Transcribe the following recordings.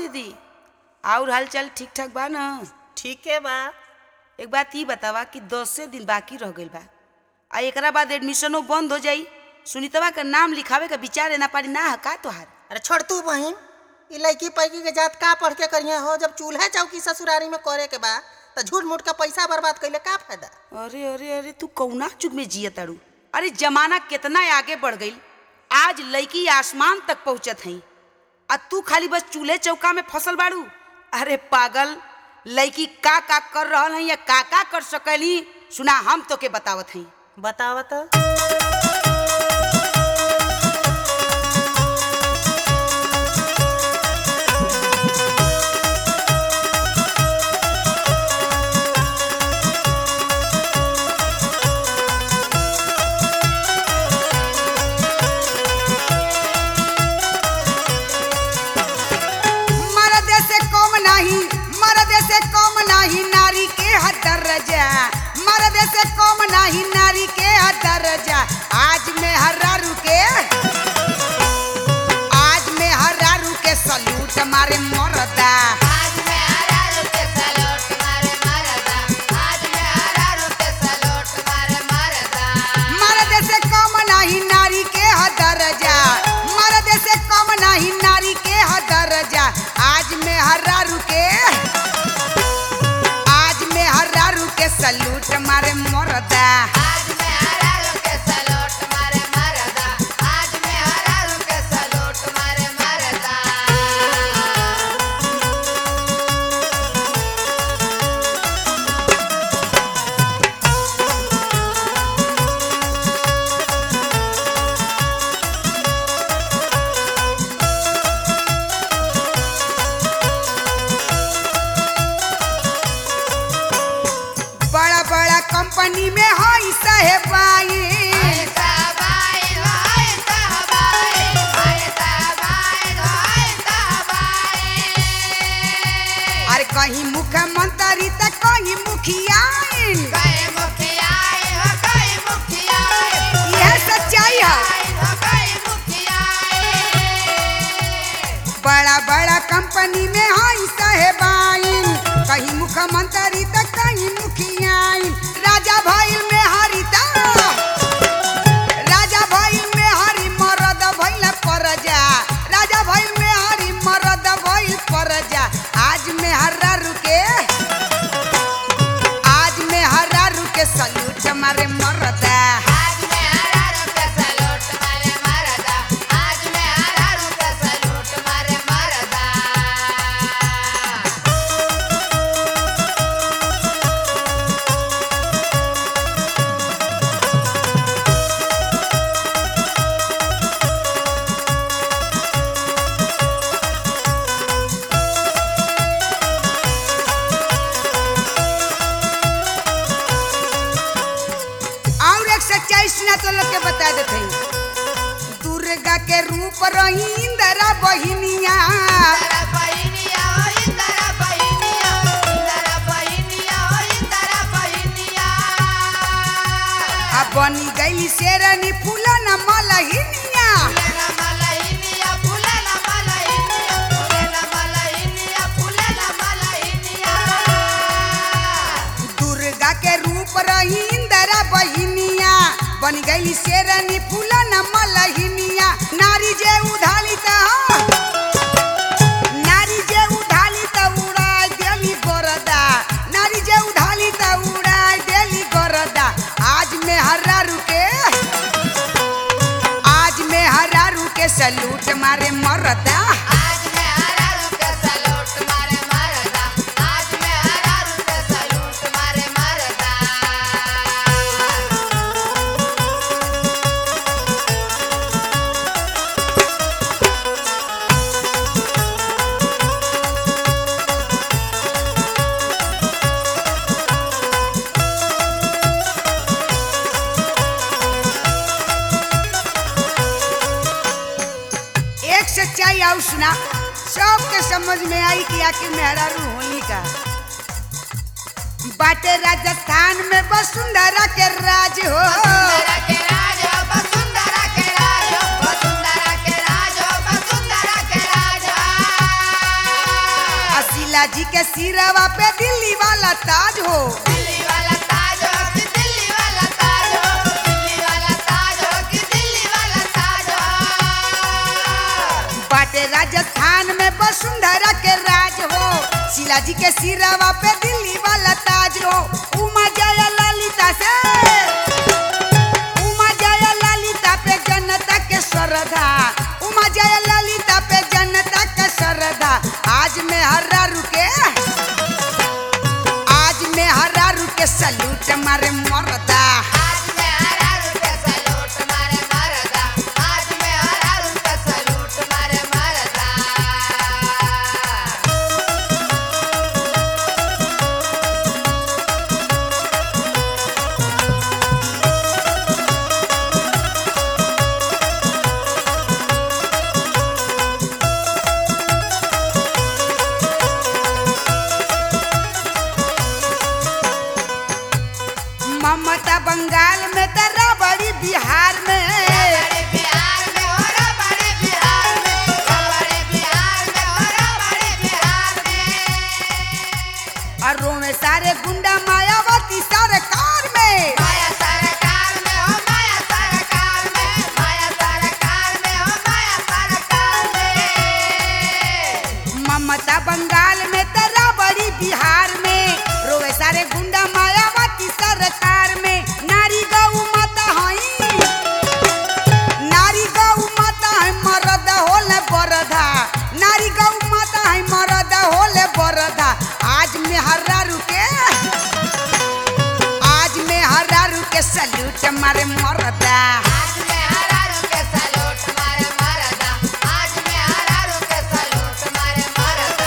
दीदी और हालचाल ठीक ठाक बा न ठीक है बा एक बात ई बतावा कि दसे दिन बाकी रह गइल बा आ एकरा बाद एडमिशनो बंद हो जाई सुनीतवा का नाम लिखावे का विचार ना पारी ना है का तोहार अरे छोड़ तू बहिन ई लड़की पैकी के जात का पढ़ के करिया हो जब चूल्हा चौकी ससुरारी में करे के बा त झूठ मूठ का पैसा बर्बाद कइले का फायदा अरे अरे अरे तू कौना जुग में जिया तारू अरे जमाना कितना आगे बढ़ गई आज लड़की आसमान तक पहुंचत हई आ तू खाली बस चूल्हे चौका में फसल बाड़ू अरे पागल लड़की का का कर रहल हई या का का कर सकली सुना हम तो के बतावत हई बतावत मर्द से कम नहीं मर्द से कम नहीं नारी के हद दर्जा मर्द से कम नहीं नारी के हद दर्जा आज में हर्रारू के आज में हर्रारू के सलूट मारे मरदा आज मैं हरा रुके सलोट मारे मरदा आज मैं हरा रुके सलोट मारे मरदा मर्द से कम नहीं नारी के हद दर्जा मर्द से कम नहीं नारी के हद दर्जा आज में हर्रारू के आज में हर्रारू के सलूट मारे मरदा आज मैं हरा रुके सलोट मारे मरदा आज मैं हरा रुके सलोट मारे मरदा बड़ा बड़ा कंपनी में हई साहेबाई हाय साहबाई हाय साहबाई हाय साहबाई हाय साहबाई अरे कहीं मुख्यमंत्री त कहीं मुखियाइन कई मुखियाए हो कई मुखियाए यह सच्चाई है हो कई मुखियाए बड़ा बड़ा कंपनी में हई साहेबाइन कहीं मुख्यमंत्री त कहीं मुखियाइन राजा भइल में हरिता राजा भइल में हरि मरद भइल परजा राजा भइल में हरि मरद भइल परजा आज में हर्रा रुके आज में हर्रा रुके सलूट मारे मरदा आज मैं हरा रुके सलोट मारे मरदा आज मैं हरा रुके सलोट मारे मरदा और एक सच्चाई सुना तो लोग के बता देते हैं दुर्गा के रूप रही इंदिरा बहिनिया इंदरा बहिनिया ओ इंदरा बहिनिया इंदरा बहिनिया ओ इंदरा बहिनिया आ बनी गई शेरनी फूलन मलहिनिया फुलेला मलहिनिया फुलेला मलहिनिया फुलेला मलहिनिया फुलेला मलहिनिया दुर्गा के रूप रही इंदिरा बहिनिया बन गई शेरनी फूलन मलहिनिया नारी जे उधाली त नारी जे उधाली त उड़ाय देली गरदा नारी जे उधाली त उड़ाय देली गरदा आज में हर्रा रुके आज में हर्रा रुके सलूट मारे मरदा आज मैं हरा रुके सलोट मारे मरदा आज मैं हरा रुके सलोट मारे मरदा एक सच्चाई और सुना सबके समझ में आई कि आखिर मेहरारू होली का बाटे राजस्थान में वसुंधरा के राज हो वसुंधरा के राज हो वसुंधरा के राज हो वसुंधरा के राज हो वसुंधरा के राज हो शीला जी के सिरवा पे दिल्ली वाला ताज हो दिल्ली वाला ताज हो कि दिल्ली वाला ताज हो दिल्ली वाला ताज हो कि दिल्ली वाला ताज हो बाटे राजस्थान में वसुंधरा के राज हो शीला जी के सिरवा पे दिल्ली वाला ताज हो उमा जया ललिता से उमा जया ललिता पे जनता के श्रद्धा उमा जया ललिता पे जनता के श्रद्धा आज में हर्रा रुके आज में हर्रा रुके सल्यूट मारे मरदा आज मैं हरा रुपया सलूट मारे मरदा आज मैं हरा रुपया सलूट मारे मरदा ममता बंगाल में तेरा बड़ी बिहार में बड़े बिहार में हो रा बड़े बिहार में बड़े बिहार में हो रा बड़े बिहार में और में सारे गुंडा मायावती सरकार में माया सरकार में हो माया सरकार में माया सरकार में हो माया सरकार में ममता बंगाल में तेरा बड़ी बिहार में रोवे सारे गुंडा मायावती सरकार में नारी गौ माता हई नारी गौ माता है मरद होले बरधा नारी गौ माता है मरद होले बरधा आज में हर्रा रुके आज में हर्रा रुके सल्यूट मारे मरदा आज मैं हरा रुके सलूट मारे मरदा आज मैं हरा रुके सलूट मारे मरदा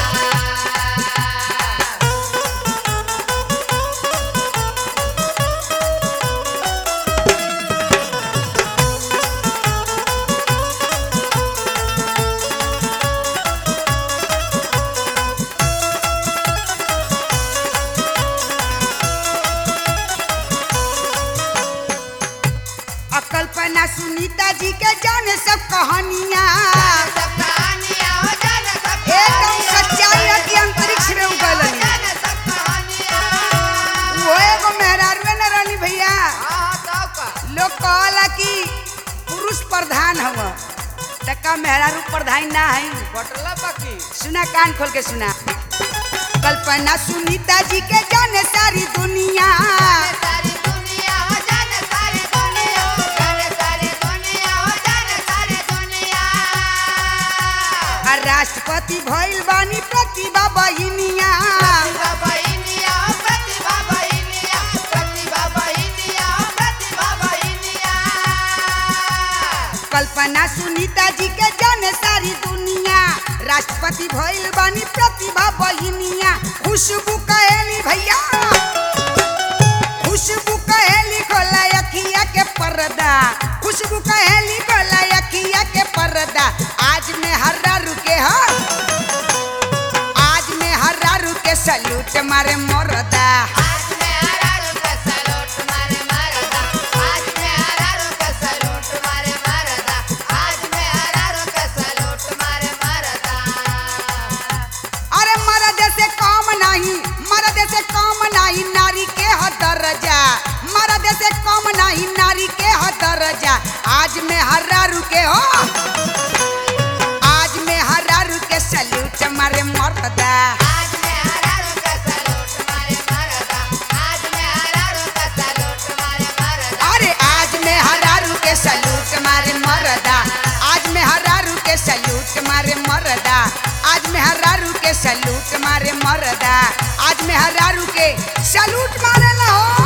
अकल्पना सुनीता जी के जाने सब कहानियां सब कहानियां हो जाने सब एकदम कहानियां। सच्चाई है कि अंतरिक्ष में उगलनी। जाने सब कहानियां। वो एगो मेहरारू न रहनी भैया हाँ, हाँ, तब का। लोग कहला कि पुरुष प्रधान हव तका मेहरारू प्रधान ना है बटला बाकी सुना कान खोल के सुना कल्पना सुनीता जी के जाने सारी दुनिया जाने सारी दुनिया हो जाने सारी दुनिया हो जाने सारी दुनिया हो जाने सारी दुनिया और राष्ट्रपति भइल बानी प्रतिभा बहिनिया प्रतिभा बहिनिया हो प्रतिभा बहिनिया प्रतिभा बहिनिया हो प्रतिभा बहिनिया कल्पना सुनीता जी के जाने सारी दुनिया राष्ट्रपति भइल बानी प्रतिभा बहिनिया खुशबू कहेली भैया खुशबू कहेली खोला अखिया के पर्दा खुशबू कहेली खोला अखिया के पर्दा आज में हर्रा रुके हो आज में हर्रा रुके सल्यूट मारे मरदा आज मैं हरा रुके सलूट मारे मरदा आज मैं हरा रुके सलूट मारे मरदा आज मैं हरा रुके सलूट मारे मरदा अरे मर्द से काम नहीं मर्द से काम नहीं नारी के ह दर्जा मर्द से काम नहीं नारी के ह दर्जा आज में हर्रा रुके हो आज में हर्रा रुके सल्यूट मारे मर्दा आज मैं हरा रुके सलूट मारे मरदा आज मैं हरा रुके सलूट मारे मरदा अरे आज में हर्रा रुके सल्यूट मारे मर्दा आज में हर्रा रुके सल्यूट मारे मर्दा आज में हर्रा रुके सल्यूट मारे मर्दा आज में हर्रा रुके सल्यूट मारे ला हो